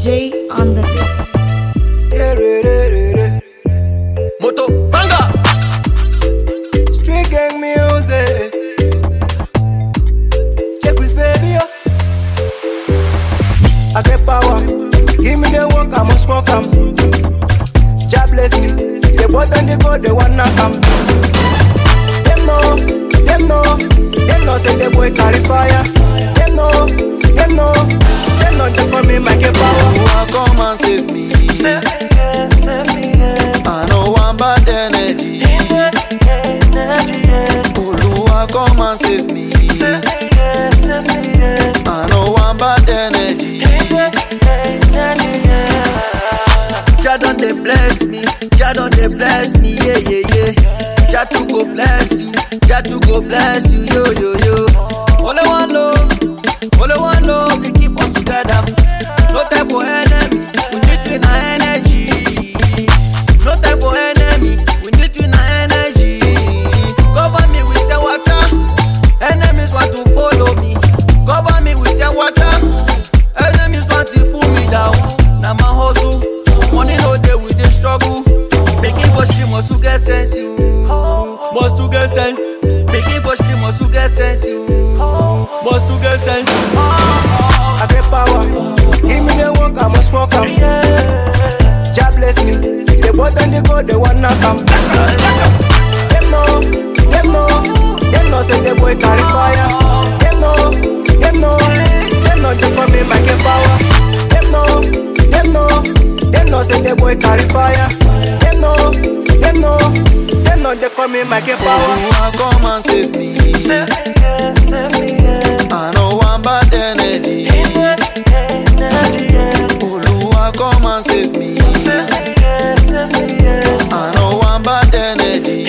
J on the beat. Yeah, re, re, re, re. Moto Banga. Street gang music. Check this baby, yo. I get power. Give me the work, I must walk 'em. Jah bless me. The boy and the God, they wanna come. Them know, them know, them know say the boy carry fire. Them know, them know, them know they call me Mike Power. Oh, come and save me. I know one bad energy. Oluwa, come and save me. I know one bad energy. Jah don dey bless me, Jah don dey bless me, yeah yeah yeah. Jah too go bless you, Jah too go bless you, yo yo yo. Only one love, only one love, we keep us together. No time for enemy, we need to na energy. No time for enemy, we need to na energy. Cover me with your water, enemies want to follow me. Cover me with your water, enemies want to pull me down. Na my hustle, money no dey we dey struggle. Making for street must to get sense you, must to get sense. Making for street must to get sense you, must to get sense. I get power. Give me the work, I must walk 'em. Jah bless me. The boy and the God, they wanna come. Them know, them know, them know say the boy carry fire. Them know, them know, them know they call me Mike Power. Them know, them know, them know say the boy carry fire. Them know, them know, them know they call me Mike Power. Oluwa come and save me. I know one bad energy. Oluwa come and save me. I know one bad energy.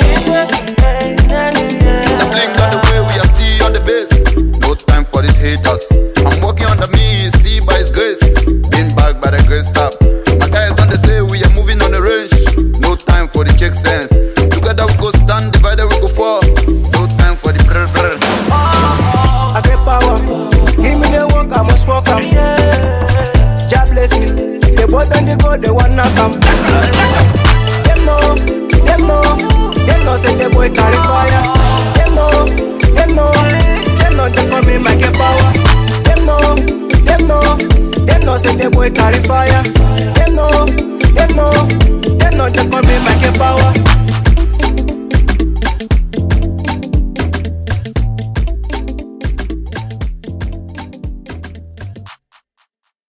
The blink on the way, we are still on the base. No time for these haters. I'm working on the me, still by his grace. Been back by the grace tap. My guys done they say we are moving on the range. No time for the check sense. Together we go stand, divided we go fall. No time for the brr brr. I get power. Give me the work, I must walk 'em. Jah bless me. The boy and the God, they wanna come. Them know, them know, them know say the boy carry fire. Them know, them know, them know they call me Mike Power. Them know, them know, them know say the boy carry fire.